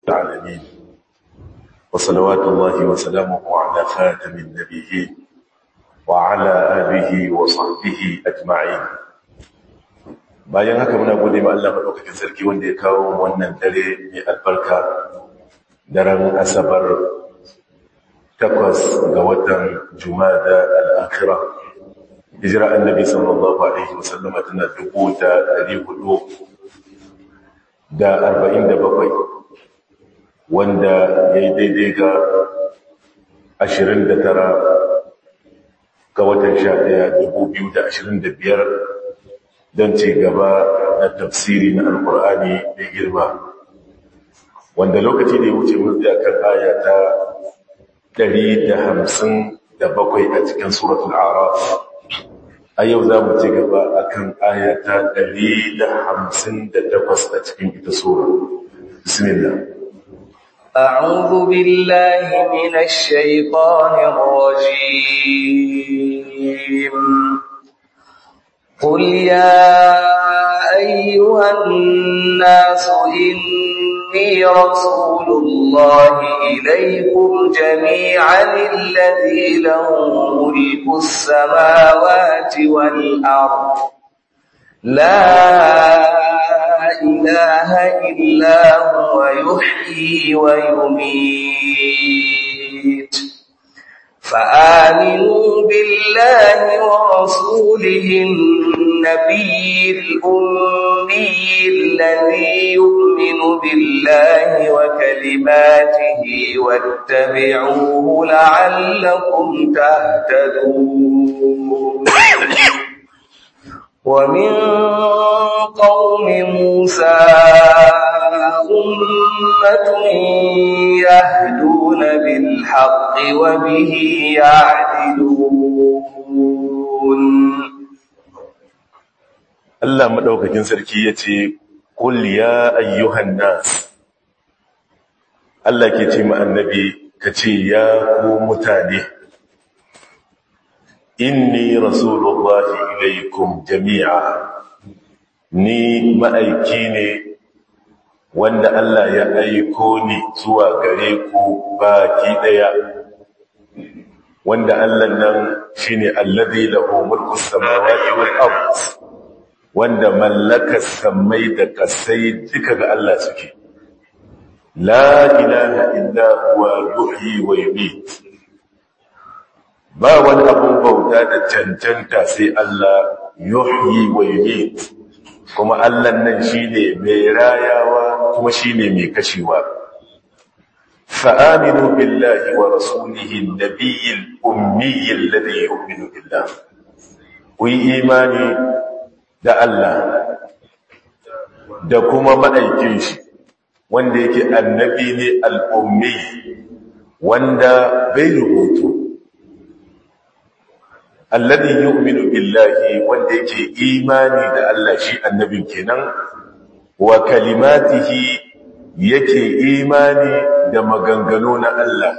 العالمين وصلوات الله وسلامه على خاتم النبيين وعلى آله وصحبه أجمعين bayan haka muna gode ma Allah madaukakin sarki wanda ya kawo wannan dare mai albarka daren asabar takwas ga watan jumada al-akhira hijira annabi sallallahu alaihi wasallam tana dubu da dari hudu da arba'in da bakwai wanda ya yi daidai ga ashirin da tara ga watan sha ɗaya dubu biyu da ashirin da biyar don ci gaba na tafsiri na alkur'ani mai girma wanda lokaci da ya wuce mun da kan aya ta ɗari da hamsin da bakwai a cikin suratul araf a yau za mu ci gaba a kan aya ta ɗari da hamsin da takwas a cikin ita sura bismillah أعوذ بالله من الشيطان الرجيم قل يا أيها الناس إني رسول الله إليكم جميعا الذي له ملك السماوات والأرض لا إله إلا هو يحيي ويميت فآمنوا بالله ورسوله النبي الأمي الذي يؤمن بالله وكلماته واتبعوه لعلكم تهتدون ومن قوم موسى أمة يهدون بالحق وبه يعدلون Allah madaukakin sarki yace qul ya ayyuhan nas Allah ke ce ma annabi kace ya ku mutane inni rasulullahi ilaikum jami'a ni ma'aiki ne wanda Allah ya aiko ni zuwa gare ku baki daya wanda Allah nan shine allazi lahu mulku samawati wal ard wanda mallakar samai da kasai duka ga Allah suke la ilaha illa huwa yuhyi wa yumiit ba wani abun bauta da cancanta sai Allah yuhyi wa yumiit kuma Allah nan shine mai rayawa kuma shine mai kashewa fa aminu billahi wa rasulihi an-nabiyil ummi alladhi yu'minu billah ku imani da Allah da kuma ma'aikin shi wanda yake annabi ne al-ummi wanda bai rubutu alladhi yu'minu billahi wanda yake imani da Allah shi annabin kenan wa kalimatihi yake imani da maganganu na Allah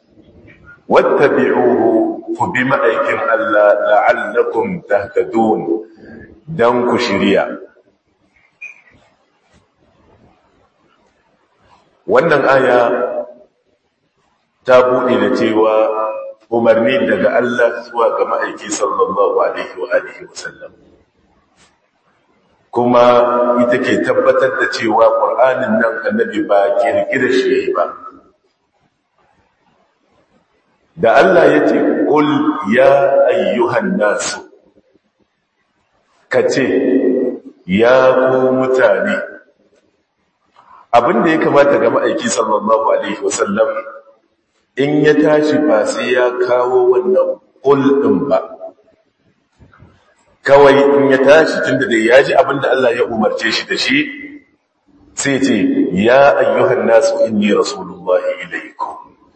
wattabi'uhu ku bi ma'aikin Allah la'allakum tahtadun dan ku shiriya wannan aya ta bude da cewa umarni daga Allah zuwa ga ma'aiki sallallahu alaihi wa alihi wasallam kuma ita ke tabbatar da cewa ƙur'anin nan annabi ba kirkira shi yayi ba da Allah ya ce qul ya ayyuhan nasu kace ya ku mutane abinda ya kamata ga ma'aiki sallallahu alaihi wasallam in ya tashi ba sai ya kawo wannan ƙul ɗin ba kawai in ya tashi tun da dai ya ji abinda Allah ya umarce shi da shi sai ce ya ayyuhan nasu inni rasulullahi ilaikum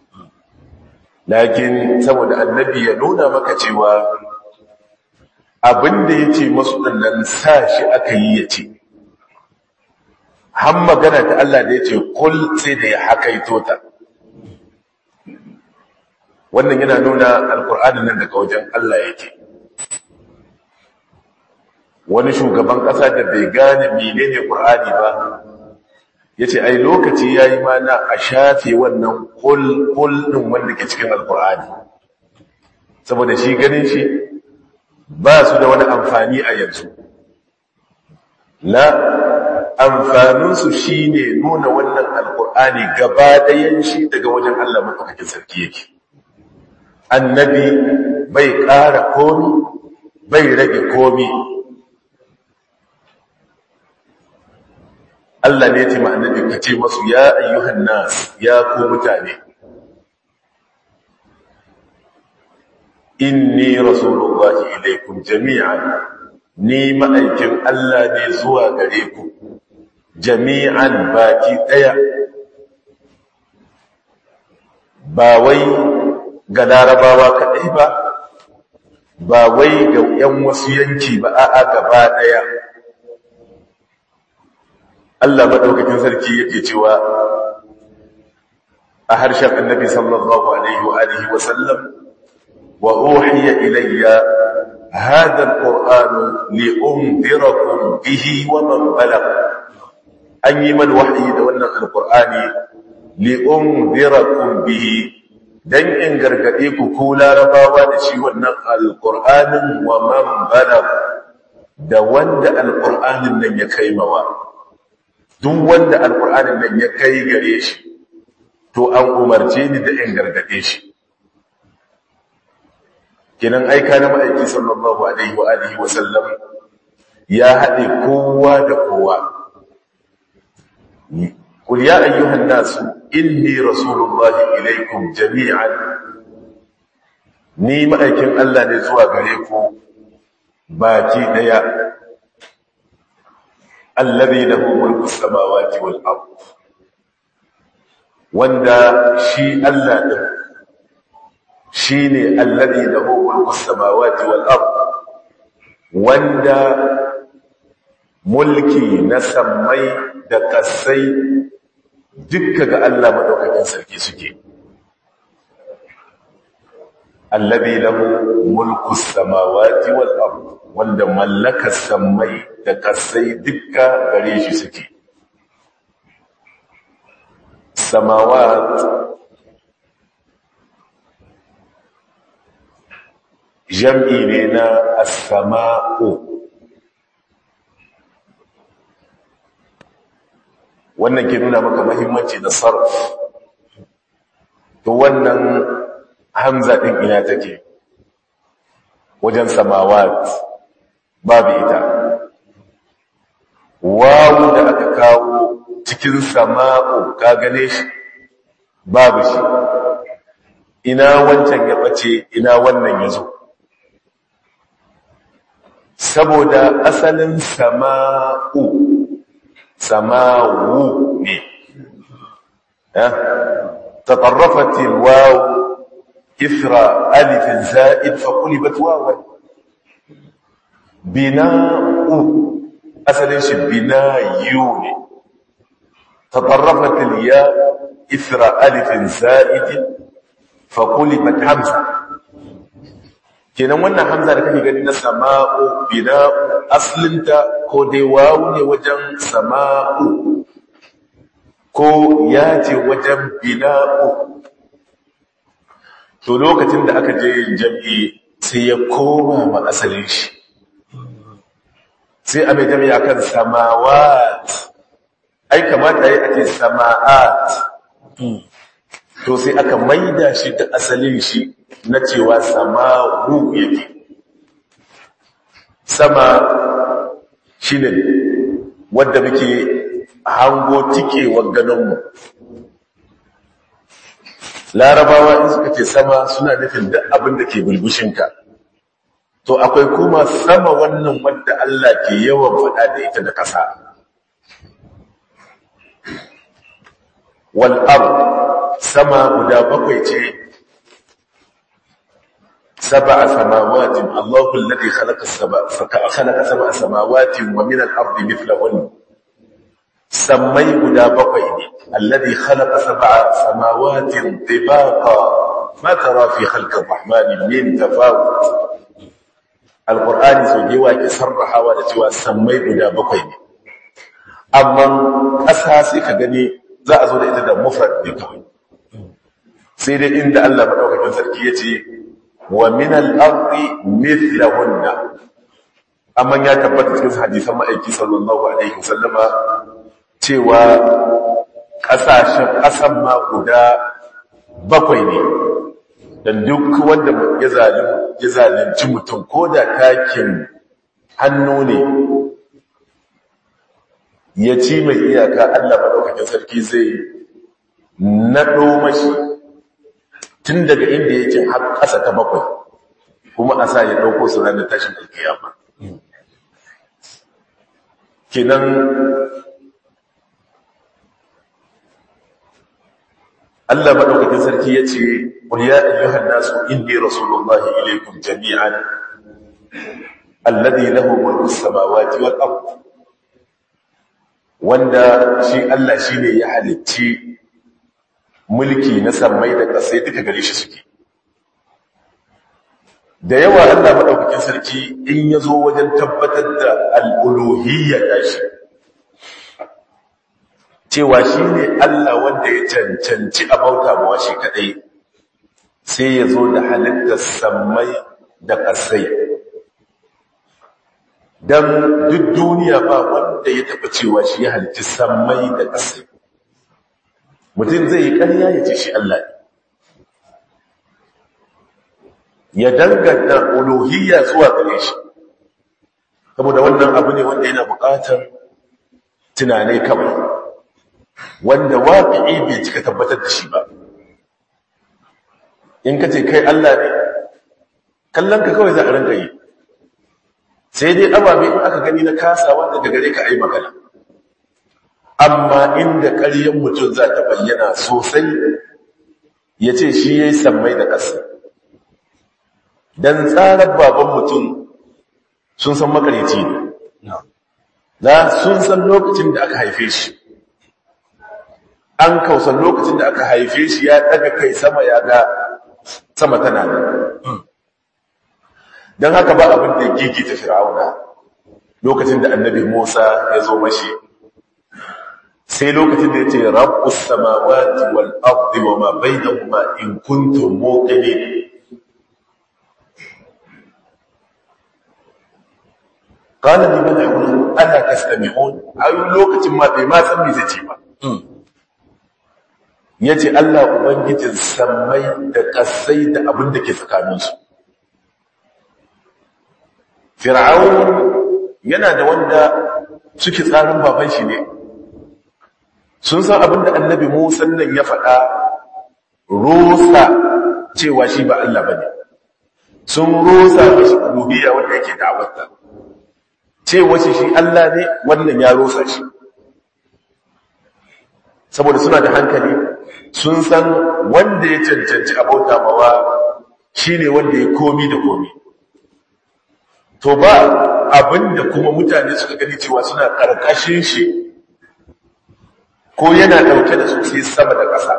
lakin saboda annabi ya nuna maka cewa abinda ya ce masu ɗannan sa shi aka yi ya ce han magana ta Allah da ya ce kul sai da ya hakaito ta wannan yana nuna alkur'ani nan daga wajen Allah yake wani shugaban ƙasa da bai gane menene Qur'ani ba yace ai lokaci yayi ma na a shafe wannan kul kul din wanda ke cikin alqur'ani saboda shi ganin shi ba su da wani amfani a yanzu la amfaninsu shi ne nuna wannan alkur'ani gaba ɗayan shi daga wajen Allah maɗaukakin sarki yake annabi bai ƙara komi bai rage komi Allah ne ce annabi ka ce masu ya ayyuhan nas ya ku mutane inni rasulullahi ilaikum jami'an ni ma'aikin Allah ne zuwa gare ku jami'an baki ɗaya ba wai ga larabawa kaɗai ba ba wai ga ‘yan wasu yanki ba a'a gaba ɗaya Allah maɗaukakin sarki yake cewa a harshen annabi sallallahu alaihi wa alihi wa sallam wa uhiya ilayya هذا القرآن لأنذركم به ومن بلغ an yi man wahayi da wannan alkur'ani li'unzirakum bihi dan in gargade ku ku larabawa da shi wannan alkur'anin wa man balagh da wanda alkur'anin nan ya kai mawa duk wanda alkur'anin nan ya kai gare shi to an umarce ni da in gargade shi kinan aika na ma'aiki sallallahu alaihi wa alihi wa sallam ya haɗe kowa da kowa قل يا أيها الناس إني رسول الله إليكم جميعا ni ma'aikin Allah ne zuwa gare ku baki daya allazi lahu mulku samawati wal ard wanda shi Allah din shine allazi lahu mulku samawati wal ard wanda mulki na sammai da kasai dukka ga Allah madaukakin sarki suke allazi lahu mulku samawati wal ard wanda mallaka sammai da kasai dukka gare shi suke samawat jam'i ne na as-sama'u wannan ke nuna maka mahimmanci da sarf to wannan hamza din ina take wajen samawat babu ita wawu da aka kawo cikin sama'u ka gane shi babu shi ina wancan ya bace ina wannan ya zo saboda asalin sama'u samawu ne تطرفت الواو إثر ألف زائد فقلبت واوا بناء أصل إيش بناء يوني تطرفت الياء إثر ألف زائد فقلبت همزة kenan wannan hamza da kake gani na sama'u bina'u aslinta ko dai wawu ne wajen sama'u ko ya ce wajen bina'u to lokacin da aka je yin jam'i sai ya koma ma asalin shi sai a mai jami'a kan samawat ai kamata yi ake sama'at to sai aka maida shi da asalin shi na cewa sama'u yake sama shi ne wadda muke hango tikewar ganinmu larabawa in suka ce sama suna nufin duk abin da ke bulbushinka to akwai kuma sama wannan wadda Allah ke yawan faɗa da ita da ƙasa wal'ar sama guda bakwai ce سبع سماوات الله الذي خلق السبع خلق سبع سماوات ومن الأرض مثلهن سمي بدا بقين الذي خلق سبع سماوات طباقا ما ترى في خلق الرحمن من تفاوت القرآن سجوا كسرها ونسوا سمي بدا بقين amma ƙasa sai ka gani za a zo da ita da mufrad ne kawai sai dai inda Allah madaukakin sarki ya ce wa min al-ardi mithlahunna amma ya tabbata cikin hadisan ma'aiki sallallahu alaihi wasallama cewa ƙasashen ƙasan ma guda bakwai ne dan duk wanda ya zalunci mutum ko da takin hannu ne ya ci mai iyaka Allah maɗaukakin sarki zai naɗo mashi tun daga inda yake har ƙasa ta bakwai kuma a sa ya ɗauko su ranar tashin alkiyama kinan Allah maɗaukakin sarki ya ce قل يا أيها الناس إني رسول الله إليكم جميعا الذي له ملك السماوات والأرض wanda shi Allah shi ne ya halicci mulki na sammai da ƙasai duka gare shi suke da yawa Allah maɗaukakin sarki in ya zo wajen tabbatar da al'uluhiyya shi cewa shi ne Allah wanda ya cancanci a bauta mawa shi kaɗai sai ya zo da halittar sammai da ƙasai don duk duniya ba wanda ya taɓa cewa shi ya halitti sammai da ƙasai mutum zai yi ƙarya ya ce shi Allah ya danganta uluhiyya zuwa gare shi saboda wannan abu ne wanda yana buƙatar tunanai kawai wanda waƙi'i bai cika tabbatar da shi ba in ka ce kai Allah ne kallon ka kawai za a ranka yi sai dai ababe in aka gani na kasa wanda daga gare ka ai magana amma inda ƙaryen mutum za ta bayyana sosai ya ce shi ya yi sammai da ƙasa don tsarar baban mutum sun san makareci ne za sun san lokacin da aka haife shi an kausan lokacin da aka haife shi ya daga kai sama ya ga sama tana da don haka ba abin da gigi ta fir'auna lokacin da annabi musa ya zo mashi sai lokacin da ya ce rabbus samawati wal ardi wa ma bainahuma in kuntum muqinin qala liman hawlahu ala tastami'un ayu lokacin ma bai ma san me zai ce ba yace Allah ubangijin sammai da kasai da abin da ke tsakaninsu fir'aun yana da wanda suke tsarin baban shi ne sun san abin da annabi musa nan ya faɗa rosa cewa shi ba Allah bane sun rosa mashi uluhiyya wanda yake da'awarta cewa shi shi Allah ne wannan ya rosa shi saboda suna da hankali sun san wanda ya cancanci abauta mawa shine wanda ya komi da komi to ba abinda kuma mutane suka gani cewa suna karkashin shi ko yana dauke da su sai sama da ƙasa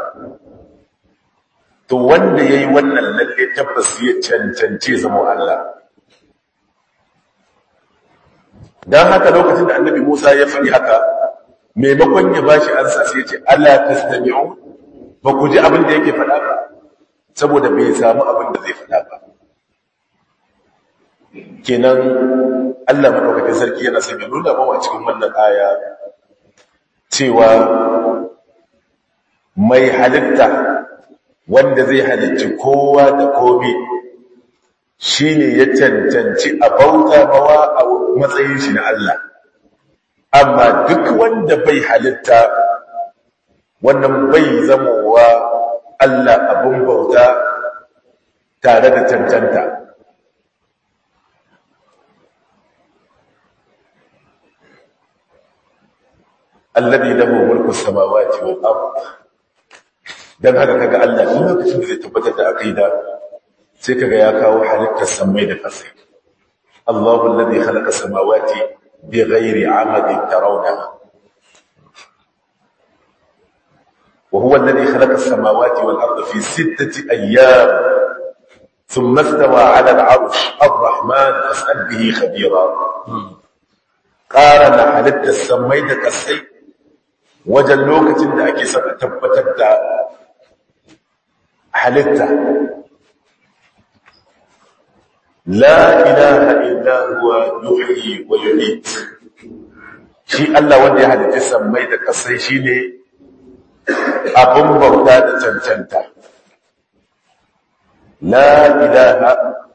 to wanda yayi wannan lalle tabbas ya cancance zama Allah dan haka lokacin da annabi Musa ya faɗi haka maimakon ya bashi ansa sai ya ce ala tastami'u ba ku ji abin da yake faɗa ba saboda bai samu abin da zai faɗa ba kenan Allah madaukakin sarki yana son ya nuna mawa cikin wannan aya cewa mai halitta wanda zai halicci kowa da komi shine ya cancanci a bauta mawa a matsayin shi na Allah amma duk wanda bai halitta wannan bai zamowa Allah abin bauta tare da cancanta alladhi lahu mulku samawati wal ard dan haka kaga Allah duk lokacin da zai tabbatar da aqida sai kaga ya kawo halittar samai da ƙasa Allahu alladhi khalaqa samawati bighairi 'amadin tarawnaha وهو الذي خلق السماوات والأرض في ستة أيام ثم استوى على العرش الرحمن فاسأل به خبيرا ƙara na halittar sammai da kasai wajen lokacin da ake saka tabbatar da halitta la ilaha illa huwa yuhyi wa yumiit shi Allah wanda ya halitta sammai da kasai shine abin bauta da cancanta la ilaha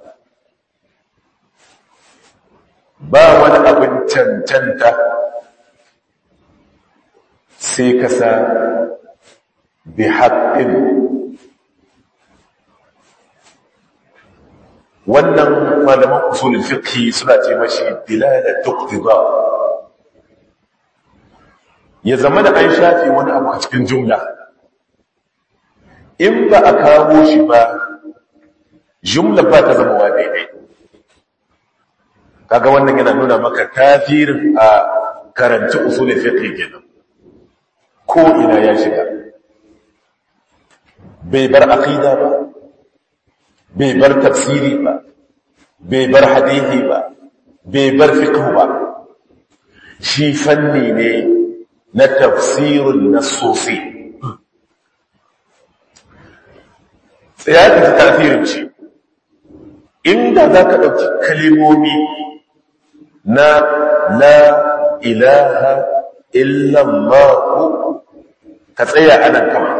ba wani abin cancanta sai kasa bi haƙƙin wannan malaman usulul fiqh suna ce mashi dilala tuqtida ya zama da an shafe wani abu a cikin jumla in ba a kawo shi ba jumla ba ta zama wa daidai kaga wannan yana nuna maka kafirin a karanci usulul fiqh kenan ko ina ya shiga bai bar aqida ba bai bar tafsiri ba bai bar hadithi ba bai bar fiqh ba shi fanni ne na tafsirin nassosi tsaya ka ji tasirin shi inda za ka ɗauki kalimomi na la ilaha illallahu ka tsaya a nan kama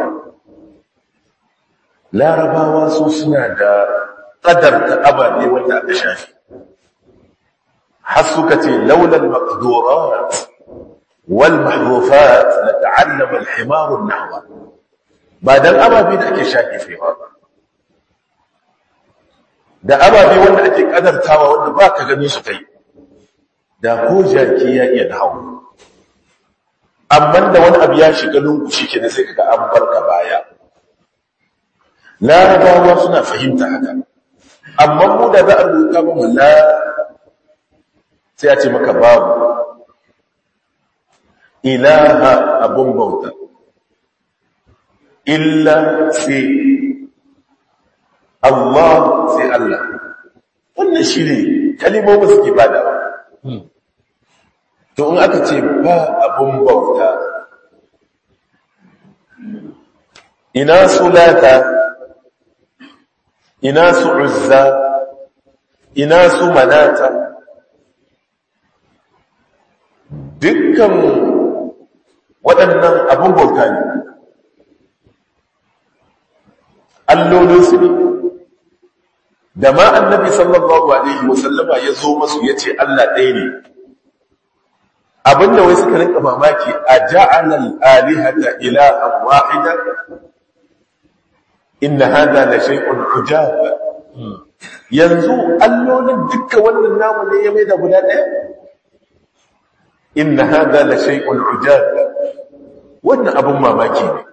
larabawa su suna da ƙadarta ababe wanda aka shafi har suka ce launar maƙadorat wal mahdufat na ta'allama alhimarun nahwa ba don ababe da ake shafi ba da ababe wanda ake ƙadartawa wanda ba ka gani su kai da ko jaki ya iya nahawu amma da wani abu ya shiga lungu shi ke sai kaga an barka baya larabawa suna fahimta haka amma mu da za a rubuta mu la sai a ce maka babu ilaha abun bauta illa sai Allah sai Allah wannan shi ne kalimomin suke bada to in aka ce ba abun bauta ina su lata ina su uzza ina su manata dukkan waɗannan abun bauta ne allolinsu ne da ma annabi sallallahu alaihi wasallama ya zo masu ya ce Allah ɗaya ne abinda wai suka rinka mamaki a ja'alal alihata ilahan wahida inna hada la shay'un ujab yanzu allolin dukkan wannan namu ne ya mai da guda ɗaya inna hada la shay'un ujab wannan abun mamaki ne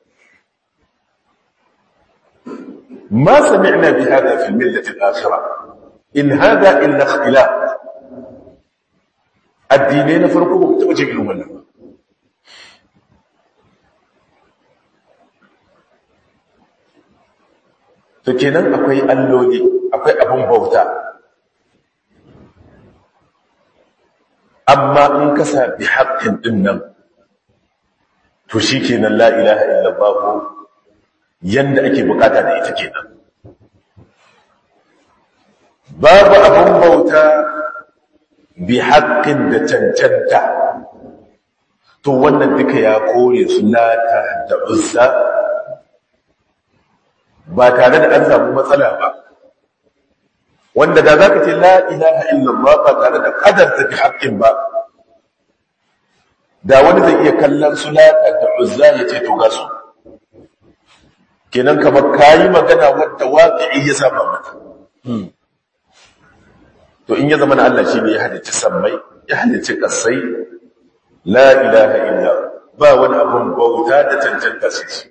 ما سمعنا بهذا في الملة الآخرة إن هذا إلا اختلاف addinai na farko ba ku taɓa jin irin wannan ba to kenan akwai alloli akwai abin bauta amma in ka sabi haƙƙin ɗin nan to shi kenan la ilaha illallah yanda ake bukata da ita kenan babu abin bauta bi haƙƙin da cancanta to wannan duka ya kore su lata da uzza ba tare da an samu matsala ba wanda da za ka ce la ilaha illallah ba tare da ƙadarta bi haƙƙin ba da wani zai iya kallon su lata da uzza ya ce to ga su kenan kamar kayi magana wadda waƙi ya saba mata to in ya zama na Allah shi ne ya halicci sammai ya halicci kasai la ilaha illa ba wani abun bauta da cancanta sai shi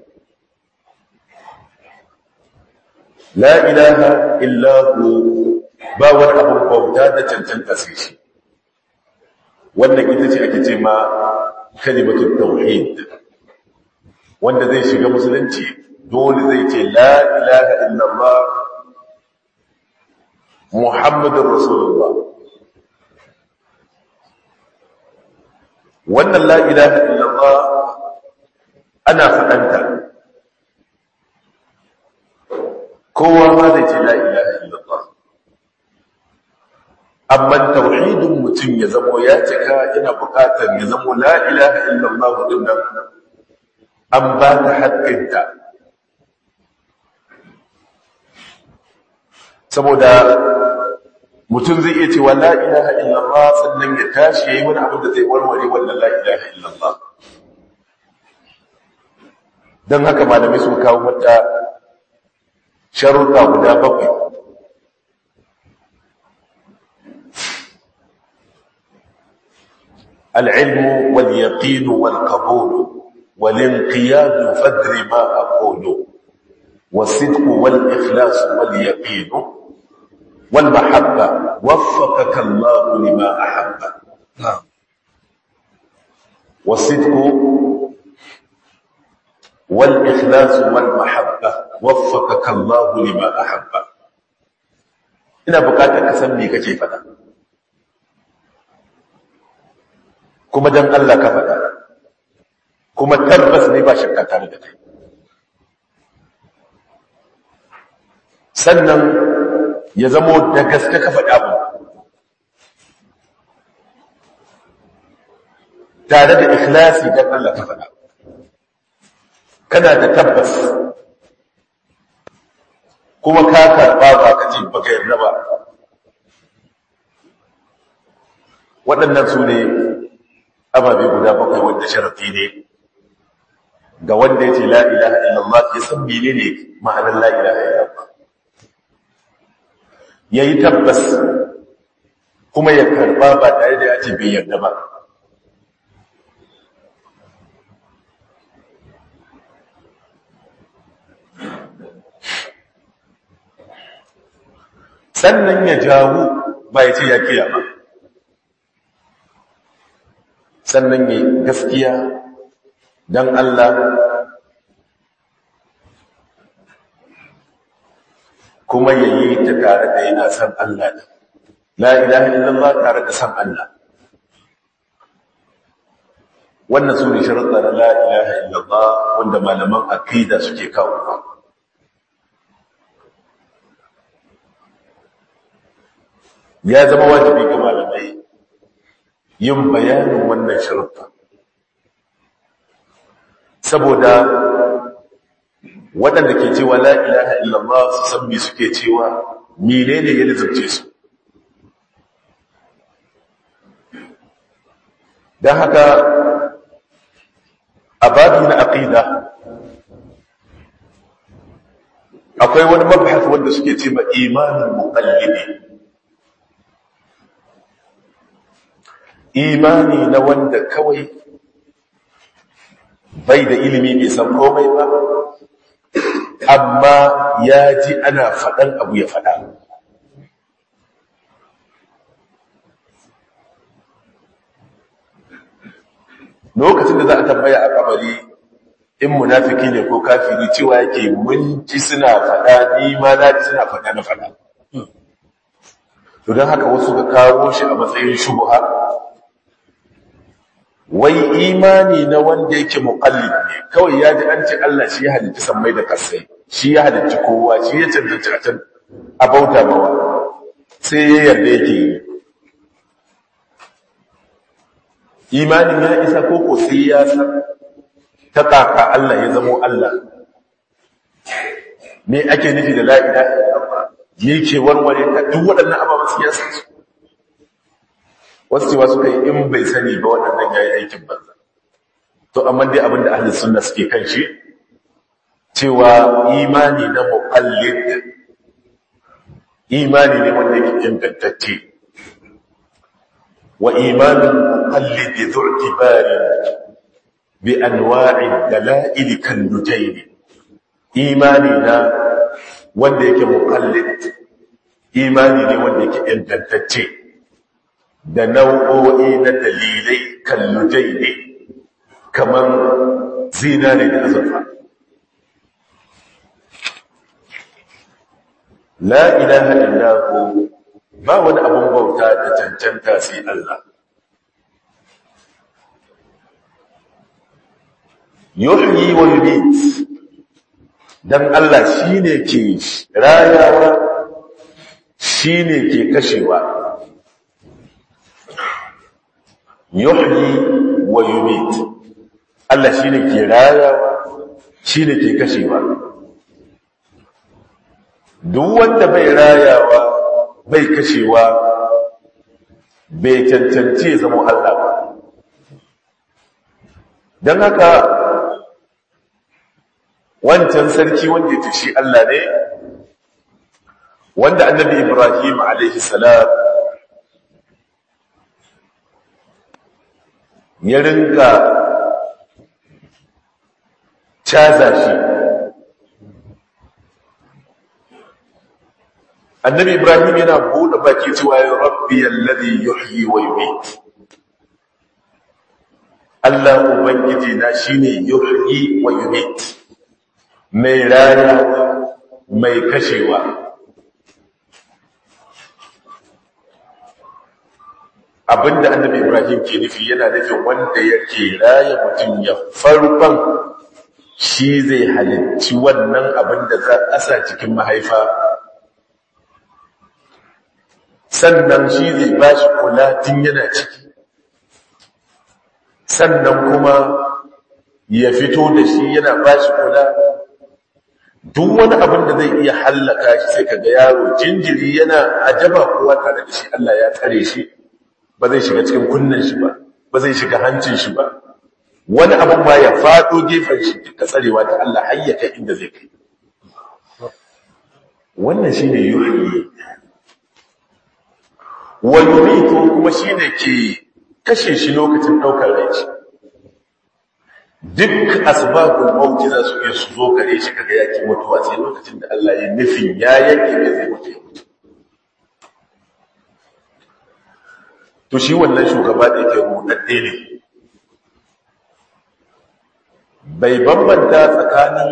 la ilaha illa hu ba wani abun bauta da cancanta sai shi wannan ita ce ake ce ma kalimatul tauhid wanda zai shiga musulunci dole zai ce la ilaha illallah Muhammadun Rasulullah. wannan la ilaha illallah ana faɗanta kowa ma zai ce la ilaha illallah amma tauhidin mutum ya zamo ya cika ina buƙatar ya zamo la ilaha illallah din nan an ba ta haƙƙinta saboda mutum zai iya cewa la ilaha illallah sannan ya tashi yayi wani abu da zai warware wannan la ilaha illallah don haka malamai sun kawo mata sharuɗa guda bakwai العلم واليقين والقبول والانقياد فدر ما أقول والصدق والإخلاص واليقين والمحبة وفقك الله لما أحب نعم والصدق والإخلاص والمحبة وفقك الله لما أحب ina bukatar ka san me kake faɗa kuma dan Allah ka faɗa kuma tabbas ne ba shakka tare da kai sannan ya zamo da gaske ka faɗa ba tare da ikhlasi dan Allah ka faɗa kana da tabbas kuma ka karɓa ba ka ce baka yarda ba waɗannan su ne ababe guda bakwai wanda sharafi ne ga wanda ya ce la ilaha illallah ya san mene ne ma'anar la ilaha illallah ya yi tabbas kuma ya karɓa ba tare da ya ce bai yarda ba sannan ya jawo ba ya ce ya kiya ba sannan ya gaskiya don Allah kuma ya yi ta tare da yana san Allah ne la ilaha illallah tare da san Allah wannan su ne sharuɗa na la ilaha illallah wanda malaman aqida suke kawo ya zama wajibi ga malamai yin bayanin wannan sharuɗa saboda waɗanda ke cewa la ilaha illallah su san me suke cewa menene ya lizabce su don haka a babi na aqida akwai wani mabhas wanda suke ce ma imanin muqallidi imani na wanda kawai bai da ilimi bai san komai ba amma ya ji ana faɗan abu ya faɗa lokacin da za a tambaya a kabari in munafiki ne ko kafiri cewa yake mun ji suna faɗa ni ma na ji suna faɗa na faɗa to don haka wasu ka kawo shi a matsayin shubuha wai imani na wanda yake muqallid ne kawai ya ji an ce Allah shi ya halicci sammai da kasai shi ya halicci kowa shi ya cancanci a can a bauta mawa sai ya yarda yake yi imanin ya isa koko sai ya san ta kaka Allah ya zamo Allah me ake nufi da la ilaha illallah me ke warware ta duk waɗannan ababen su ya san su wasu cewa suka yi in bai sani ba waɗannan ya yi aikin banza to amma dai abinda ahli sunna suke kan shi cewa imani na muqallid imani ne wanda yake ingantacce wa imanin muqallid dhu i'tibari bi anwa'i dalail kan nutayn imani na wanda yake muqallid imani ne wanda yake ingantacce da nau'o'i na dalilai kallujai ne kamar zinare da azurfa. La ilaha illahu ba wani abun bauta da cancanta sai Allah. yuhyi wa yumit dan Allah shine ke rayawa shine ke kashewa yuhyi wa yumit Allah shine ke rayawa shine ke kashewa duk wanda bai rayawa bai kashewa bai cancanci zama Allah ba don haka wancan sarki wanda ya shi Allah ne wanda annabi Ibrahim alaihi salam ya rinka caza shi annabi Ibrahim yana buɗe baki cewa ya rabbi alladhi yuhyi wa yumiit Allah ubangiji na shine yuhyi wa yumiit mai rana mai kashewa abinda annabi ibrahim ke nufi yana nufin wanda yake raya mutum ya farkon shi zai halicci wannan abinda za a sa cikin mahaifa sannan shi zai ba shi kula tun yana ciki sannan kuma ya fito da shi yana ba shi kula duk wani abin da zai iya hallaka shi sai kaga yaro jinjiri yana ajaba kowa tare da shi Allah ya tsare shi ba zai shiga cikin kunnen shi ba ba zai shiga hancin shi ba wani abin ma ya fado gefen shi duka tsarewa ta Allah har ya kai inda zai kai wannan shine yuhyi wa yumitu kuma shine ke kashe shi lokacin daukar rai duk asbabul mauti za su iya su zo kare shi kaga yaki mutuwa sai lokacin da Allah ya nufin ya yanke mai zai mutu ya mutu to shi wannan shugaba da yake rudadde ne bai bambanta tsakanin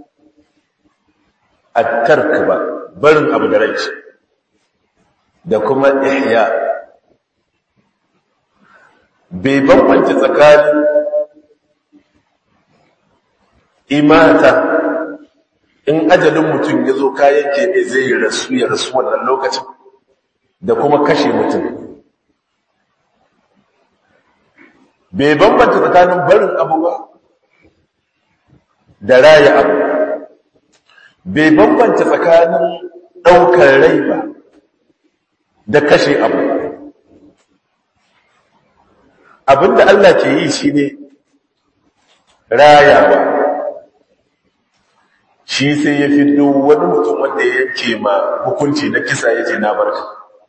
at-tark ba barin abu da rai da kuma ihya bai bambanta tsakanin imata in ajalin mutum ya zo kayan kebe zai rasu ya rasu wannan lokacin da kuma kashe mutum bai bambanta tsakanin barin abu ba da raya abu bai bambanta tsakanin ɗaukar rai ba da kashe abu abinda Allah ke yi shi ne rayawa shi sai ya fi wani mutum wanda ya yanke ma hukunci na kisa ya ce na barka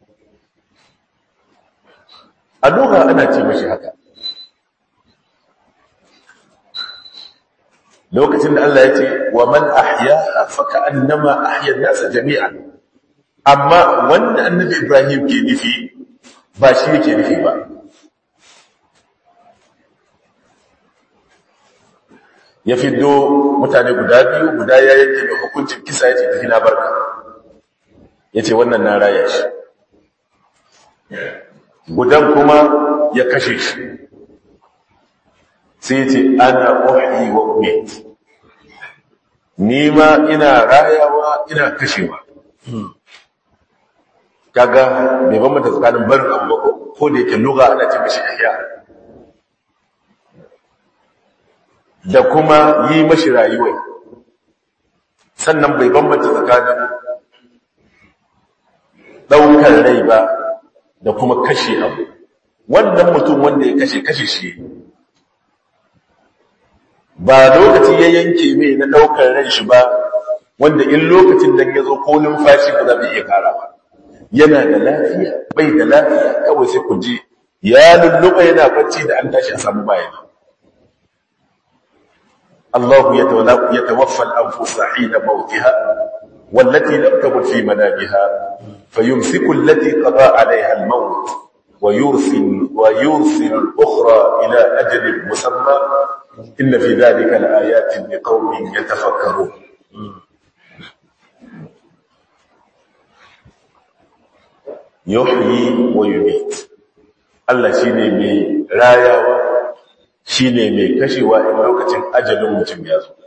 a doka ana ce mashi haka lokacin da Allah ya ce wa man ahya faka annama ahya nasa jami'an amma wanda annabi Ibrahim ke nufi ba shi yake nufi ba ya fiddo mutane guda biyu guda ya yanke da hukuncin kisa ya ce tafi na barka ya ce wannan na raya shi gudan kuma ya kashe shi sai ce ana uhi wa umit ni ma ina rayawa ina kashewa kaga bai bambanta tsakanin barin abu ko da yake lugha ana ce mishi ihya da kuma yi mashi rayuwa sannan bai bambanta tsakanin ɗaukar rai ba da kuma kashe abu wannan mutum wanda ya kashe kashe shi ba lokaci ya yanke mai na ɗaukar ran shi ba wanda in lokacin da ya zo ko numfashi ba za mu iya kara ba yana da lafiya bai da lafiya kawai sai ku ji ya lulluɓa yana bacci da an tashi a samu bayani الله يتوفى الأنفس حين موتها والتي لم تمت في منامها فيمسك التي قضى عليها الموت ويرسل, ويرسل الأخرى إلى أجل مسمى إن في ذلك لآيات لقوم يتفكرون يحيي ويميت الله شيني مي رايا shine mai kashewa in lokacin ajalin mutum ya zo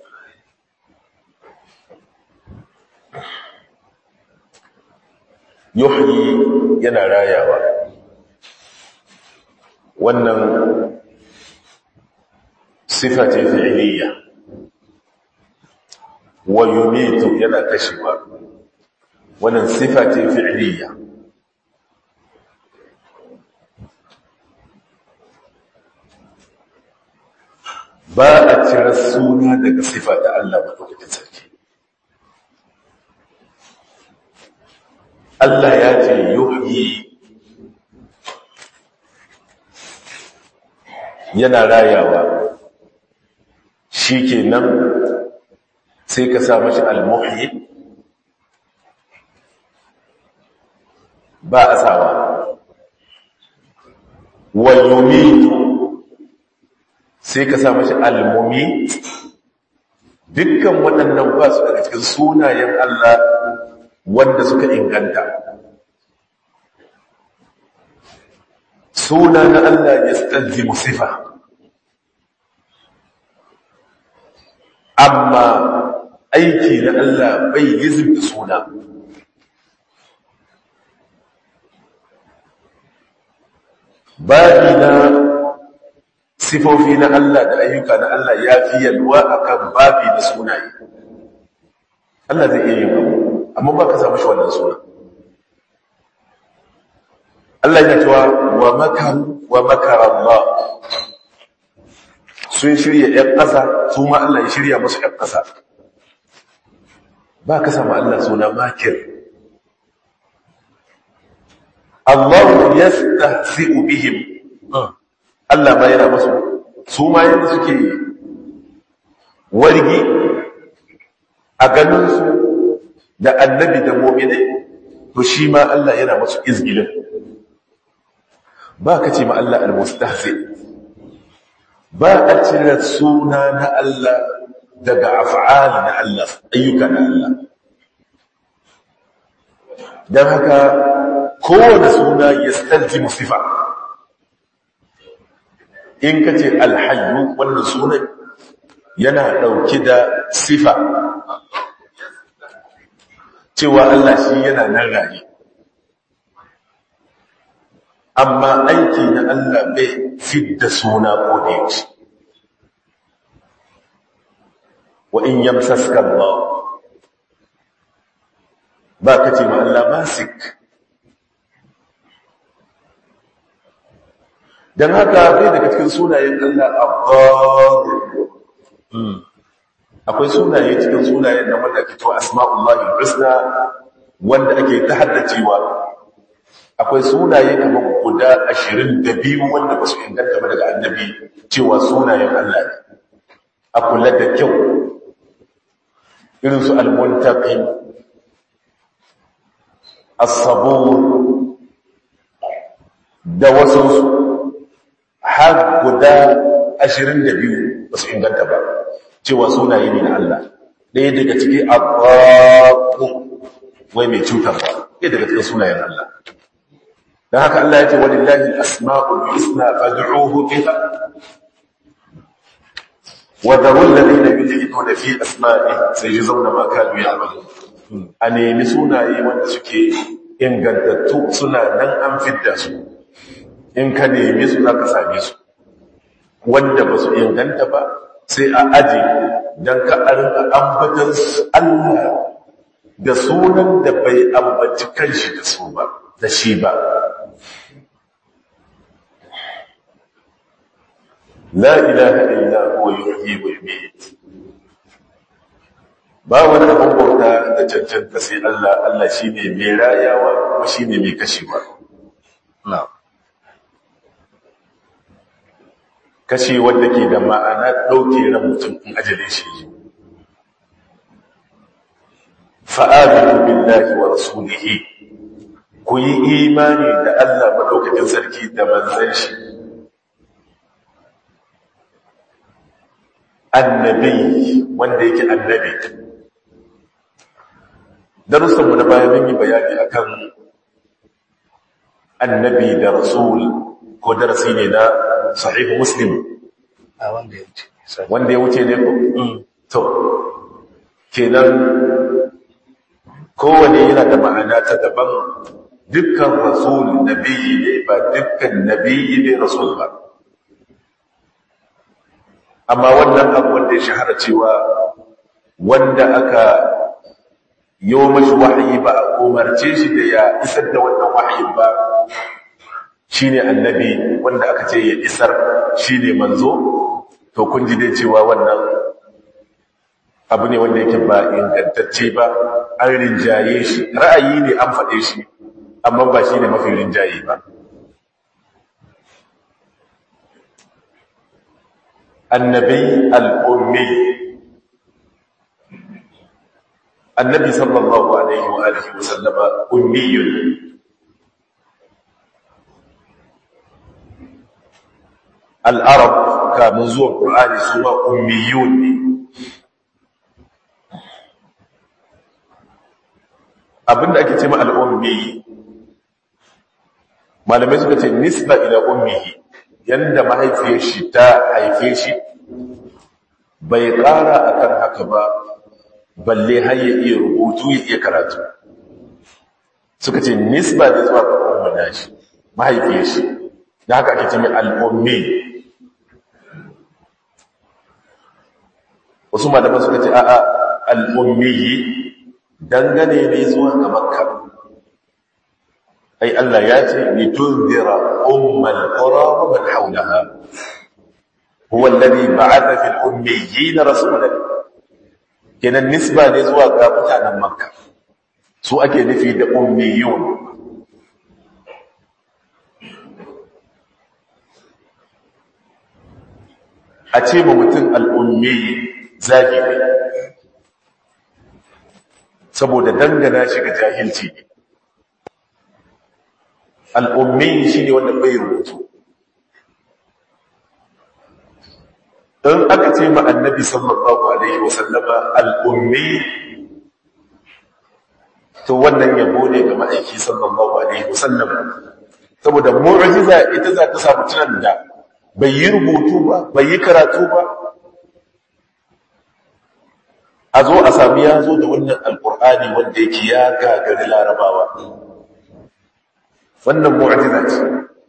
yuhyi yana rayawa wannan sifa ce fi'liya wa yumitu yana kashewa wannan sifa ce fi'liya ba a cire suna daga sifa da Allah madaukakin sarki Allah ya ce yuhyi yana rayawa shi kenan sai ka sa mashi al-muhyi ba a sawa wa yumitu sai ka sa mashi al-mumit dukkan waɗannan ba su daga cikin sunayen Allah wanda suka inganta suna na Allah ya stalzimu sifa amma aiki na Allah bai yizin da suna babi na sifofi na Allah da ayyuka na Allah ya fi yalwa akan babi na sunaye Allah zai iya yin abu amma ba ka samu shi wannan suna Allah ya cewa wa makaru wa makara Allah sun shirya ‘yan ƙasa su ma Allah ya shirya musu ‘yan ƙasa ba ka samu Allah suna makir Allah ya stahzi'u bihim Allah ma yana musu su ma yadda suke wargi a ganinsu da annabi da mominai to shi ma Allah yana musu izgilin ba ka ce ma Allah al-mustahzi ba a cire suna na Allah daga af'al na Allah ayyuka na Allah don haka kowane suna ya stalji musifa in ka ce alhayu wannan sunan yana ɗauki da sifa cewa Allah shi yana nan raye amma aiki na Allah bai fidda suna ko da yake wa in yamsaska Allah ba ka ce ma Allah masik dan haka bai daga cikin sunayen Allah abbar akwai sunaye cikin sunayen da wanda ke to asma'ullahi husna wanda ake ta haddacewa akwai sunaye kamar guda ashirin da biyu wanda ba su inganta ba daga annabi cewa sunayen Allah ne a kula da kyau irin su al-muntaqim as-sabur da wasu su har guda ashirin da biyu ba su inganta ba cewa sunaye ne na Allah ɗaya daga ciki abu wai mai cutarwa ɗaya daga cikin sunayen Allah don haka Allah ya ce walillahi asma'ul husna fad'uhu biha wa dharul ladina yulhiduna fi asma'i sayajzawna ma kanu ya'malun a nemi sunaye wanda suke ingantattu suna nan an fidda su in ka nemi su za ka same su wanda ba su inganta ba sai a aji don ka arka ambatan Allah da sunan da bai ambaci kanshi da su ba da shi ba la ilaha illa huwa yuhyi wa yumiit ba wani abin bauta da cancanta sai Allah Allah shine mai rayawa kuma shine mai kashewa na'am kashe wanda ke da ma'ana ɗauke ran mutum in ajalin shi yi fa'aminu billahi wa rasulihi ku yi imani da Allah maɗaukakin sarki da manzan shi annabi wanda yake annabi darussanmu na baya mun yi bayani akan annabi da rasul ko darasi ne na sahihu muslim a wanda ya wuce sorry. wanda ya wuce ne ko Mm. to kenan kowane yana da ma'ana ta daban dukkan rasul nabiyyi ne ba dukkan nabiyyi ne rasul ba amma wannan abu wanda ya shahara cewa wanda aka yi mashi wahayi ba a umarce shi da ya isar da wannan wahayin ba shine annabi wanda aka ce ya isar shine manzo to kun ji dai cewa wannan abu ne wanda yake ba ingantacce ba an rinjaye shi ra'ayi ne an faɗe shi amma ba shi ne mafi rinjaye ba annabi al'ummi annabi sallallahu alaihi wa alihi wa sallama ummiyun al'arab kamun zuwan ƙur'ani su ma ummiyun ne abinda ake ce ma al'ummi malamai suka ce nisba ila ummihi yanda mahaifiyar shi ta haife shi bai ƙara akan haka ba balle har ya iya rubutu ya iya karatu suka ce nisba da zuwa ga ummina shi mahaifiyar shi da haka ake ce mai al'ummi wasu malaman suka ce a'a al'ummi dangane ne zuwa ga makka ai Allah ya ce ni tunzira ummal qura wa man hawlaha huwa alladhi ba'atha fil ummiyyin rasulan kenan nisba ne zuwa ga mutanen makka su ake nufi da ummiyun a ce ma mutum al'ummi zagi ne saboda dangana shi ga jahilci ne al'ummi shi ne wanda bai rubutu don aka ce ma annabi sallallahu alaihi wasallama al'ummi to wannan yabo ne ga ma'aiki sallallahu alaihi wasallama saboda mu'ajiza ita za ta samu tunan da bai yi rubutu ba bai yi karatu ba a zo a sami ya zo da wannan alkur'ani wanda yake ya gagari larabawa wannan mu'ajiza ce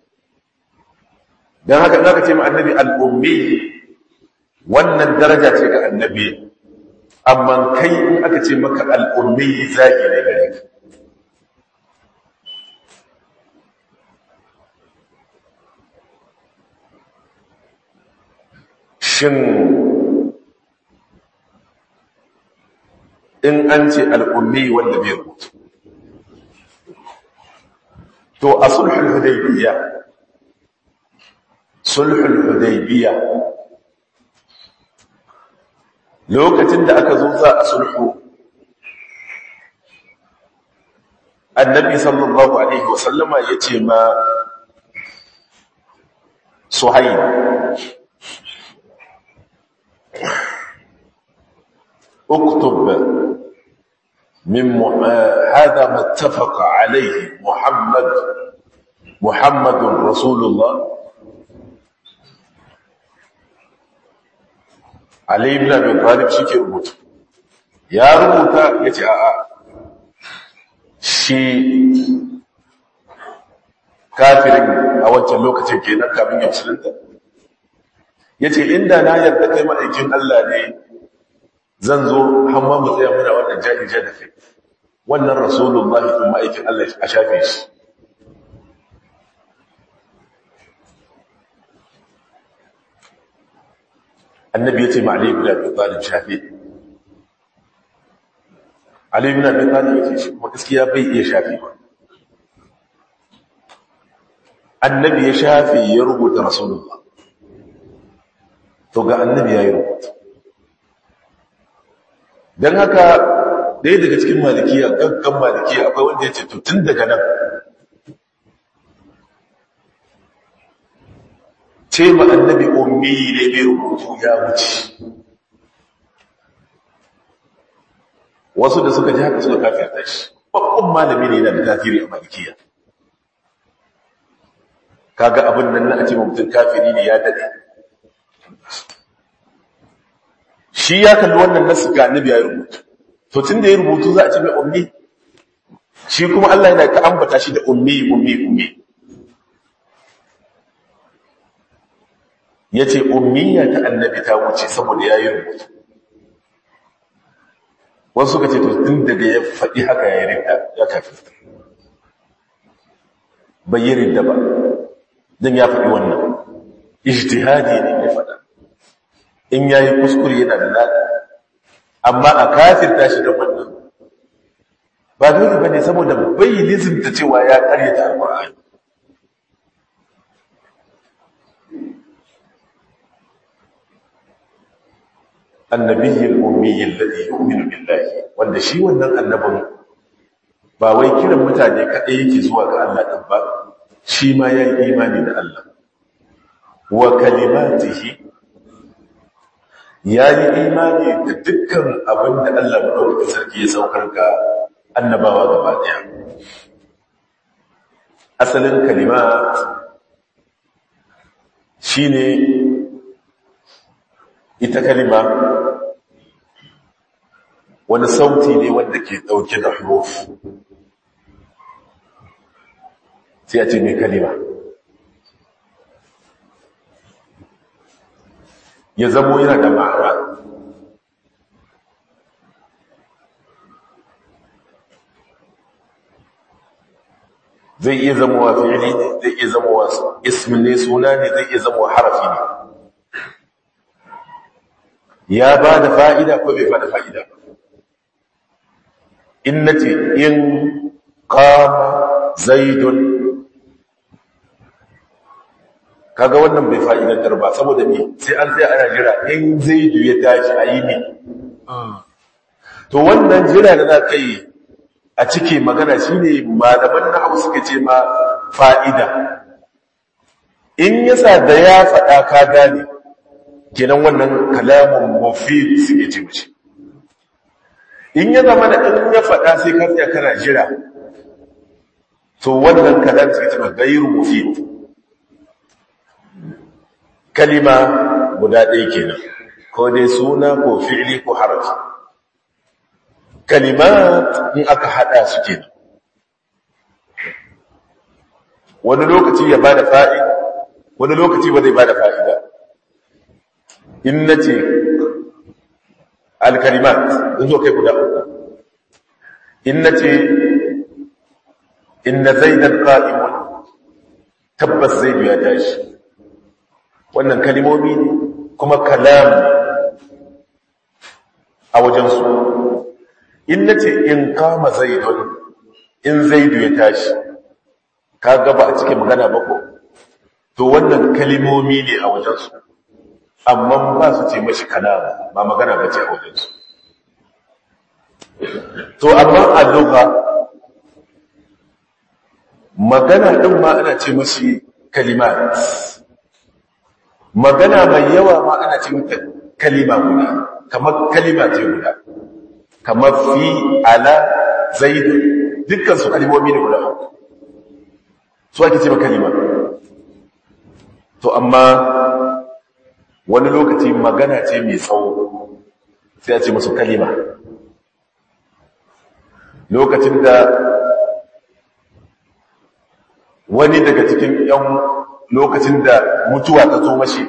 don haka in aka ce ma annabi al'ummi wannan daraja ce ga annabi amma kai in aka ce maka al'ummi zagi ne gare ka shin in an ce al'ummi wanda bai rubutu to a sulhul hudaybiya sulhul hudaybiya lokacin da aka zo za a sulhu annabi sallallahu alaihi wasallama ya ce ma suhaib اكتب من م... آه هذا ما اتفق عليه محمد محمد رسول الله علي بن ابي طالب shike rubuta ya rubuta yace a'a shi kafirin a wancan lokacin kenan kafin ya musulunta yace inda na yarda kai ma'aikin Allah ne zan zo hamma mu tsaya muna wannan jahilja da kai wannan rasulullahi din ma'aikin Allah a shafe shi annabi yace ma Ali ibn Abi Talib shafe Ali ibn Abi Talib yace shi kuma gaskiya bai iya shafe ba annabi ya shafe ya rubuta rasulullah to ga annabi ya yi rubuta don haka ɗaya daga cikin malikiya gaggan malikiya akwai wanda ya ce to tun daga nan ce ma annabi ummi ne mai rubutu ya wuce wasu da suka ji haka suka kafirta shi babban malami ne yana da kafiri a malikiya kaga abin nan na a ce mutum kafiri ne ya daɗe shi ya kalli wannan nasu ga annabi ya yi rubutu to tun da ya rubutu za a ce mai ummi shi kuma Allah yana ta ambata shi da ummi ummi ummi ya ce ummiya ta annabi ta wuce saboda ya yi rubutu wasu suka ce to tun daga ya faɗi haka ya yi rinda ya kafi bai yi rinda ba don ya faɗi wannan ijtihadi ne ya faɗa in ya yi kuskure yana da lada amma a kafirta shi da wannan ba dole ba ne saboda bai lizimta cewa ya karyata alƙur'ani النبي الأمي الذي يؤمن بالله wanda shi wannan annabin ba wai kiran mutane kaɗai yake zuwa ga Allah ɗin ba shi ma ya yi imani da Allah wa kalimatihi ya yi imani da dukkan abin da Allah maɗaukakin sarki ya saukar ga annabawa gaba ɗaya asalin kalimat shi ne ita kalima wani sauti ne wanda ke ɗauke da huruf sai a ce mai kalima ya zamo yana da ma'ana zai iya zamowa fi'ili ne zai iya zamowa ismin ne suna ne zai iya zamowa harafi ne ya ba da fa'ida ko bai ba da fa'ida ba in na ce in kama zaidun kaga wannan bai fa'idantar ba saboda ne sai an sai ana jira in zaidu ya tashi a yi ne to wannan jira da za ka yi a cike magana shi ne malaman na hau suka ce ma fa'ida in yasa da ya faɗa ka gane kenan wannan kalamun mufid suke ce mace in ya zama da in ya faɗa sai ka tsaya kana jira to wannan kalam suke ce ma gairu mufid kalima guda ɗaya kenan ko dai suna ko fi'li ko harafi kalimat in aka hada su kenan wani lokaci ya bada fa'ida wani lokaci ba zai bada fa'ida in nace al-kalimat in zo kai guda uku in nace inna zaidan qa'imun tabbas zaidu ya tashi wannan kalimomi ne kuma kalam a wajensu in na ce in kama zaidun in zaidu ya tashi ka gaba a cikin magana bako to wannan kalimomi ne a wajensu amma ba su ce mashi kalam ba magana ba ce a wajensu to amma a lugha magana ɗin ma ana ce mashi kalimat magana mai yawa ma ana ce mata kalima guda kamar kalima ce guda kamar fi ala zaid dukkan su kalimomi ne guda uku su ake ce ma kalima to amma wani lokaci magana ce mai tsawo sai a ce musu kalima lokacin da wani daga cikin yan lokacin da mutuwa ta zo mashi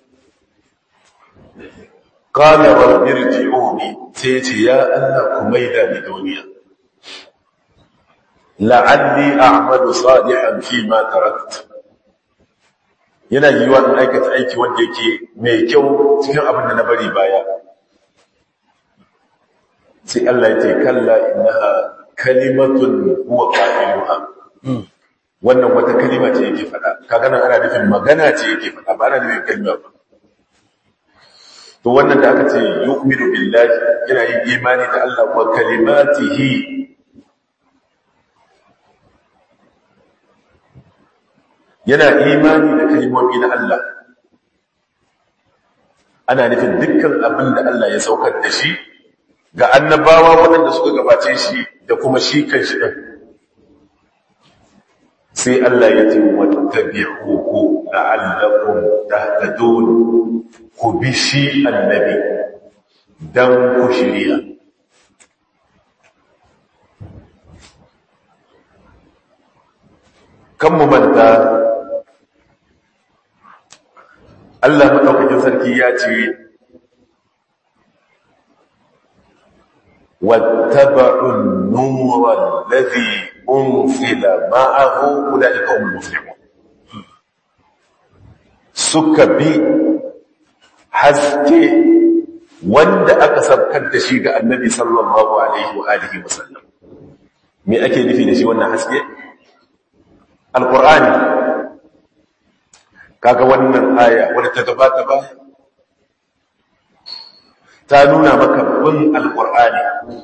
qala rabbi irji'uni sai ce ya Allah ku maida ni duniya la'alli a'malu salihan fi ma tarakt yana yiwa in aikata aiki wanda yake mai kyau cikin abin da na bari baya sai Allah ya ce kalla innaha kalimatun huwa qailuha wannan wata kalima ce yake faɗa kaga nan ana nufin magana ce yake faɗa ba ana nufin kalma ba to wannan da aka ce yu'minu billahi yana yin imani da Allah wa kalimatihi yana imani da kalmomi na Allah ana nufin dukkan abin da Allah ya saukar da shi ga annabawa waɗanda suka gabace shi da kuma shi kan shi ɗin sai Allah ya ce wattabi'uhu la'allakum tahtadun ku bi shi annabi dan ku shirya kan mu manta Allah maɗaukakin sarki ya ce واتبعوا النور الذي أنزل معه أولئك هم المفلحون suka bi haske wanda aka sabkar da shi ga annabi sallallahu alaihi wa alihi wasallam me ake nufi da shi wannan haske alqur'ani kaga wannan aya wadda ta gabata ba ta nuna maka bin alqur'ani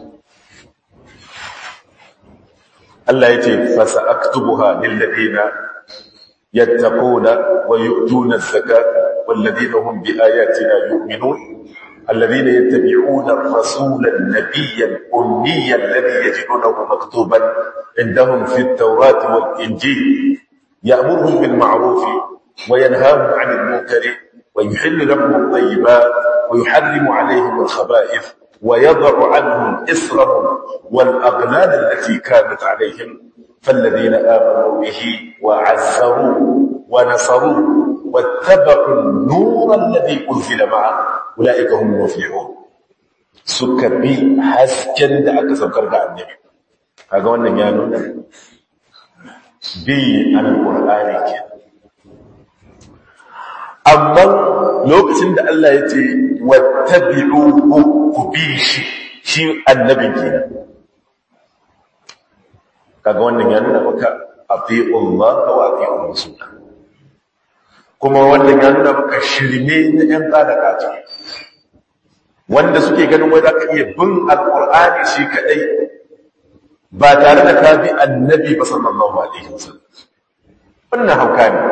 Allah yace fa sa'aktubuha lil ladina يتقون ويؤتون الزكاة والذين هم بآياتنا يؤمنون الذين يتبعون الرسول النبي الأمي الذي يجدونه مكتوبا عندهم في التوراة والإنجيل يأمرهم بالمعروف وينهاهم عن المنكر ويحل لهم الطيبات ويحرم عليهم الخبائث ويضع عنهم إسرهم والأغلال التي كانت عليهم فالذين آمنوا به وعزروه ونصروه واتبعوا النور الذي أنزل معه أولئك هم المفلحون suka bi hasken da aka saukar da annabi kaga wannan ya nuna bi alqur'ani ke amma lokacin da Allah ya ce wattabi'uhu ku bi shi shi annabin kenan kaga wannan ya nuna maka ati'ullah wa ati'ur rasul kuma wannan ya nuna maka shirme na yan kada kaci wanda suke ganin wai zaka iya bin alqur'ani shi kadai ba tare da ka bi annabi ba sallallahu alaihi wasallam wannan hauka ne